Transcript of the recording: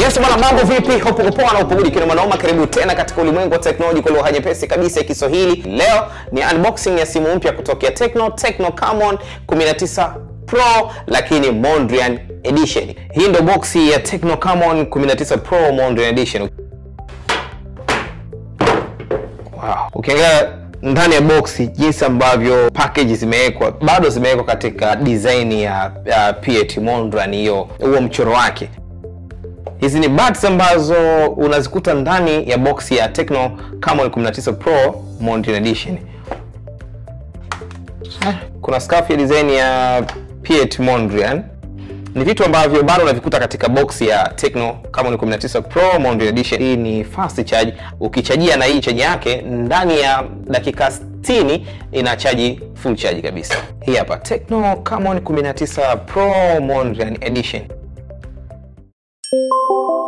Yes bwana, mambo vipi? Hope uko poa na upo good kina mwanaume. Karibu tena katika ulimwengu wa teknolojia kwa lugha nyepesi kabisa ya Kiswahili. Leo ni unboxing ya simu mpya kutokea Tecno, Tecno Camon 19 Pro lakini Mondrian Edition. Hii ndo boxi ya Tecno Camon 19 Pro Mondrian Edition. Wow. Ukiangalia ndani ya boxi jinsi ambavyo package zimewekwa bado zimewekwa katika design ya, ya Piet Mondrian, hiyo huo mchoro wake. Hizi ni buds ambazo unazikuta ndani ya box ya Tecno Camon 19 Pro Mondrian Edition. Kuna scarf ya design ya Piet Mondrian. Ni vitu ambavyo bado unavikuta katika box ya Tecno Camon 19 Pro Mondrian Edition. Hii ni fast charge. Ukichajia na hii chaji yake ndani ya dakika 60 ina chaji full charge kabisa. Hii hapa Tecno Camon 19 Pro Mondrian Edition.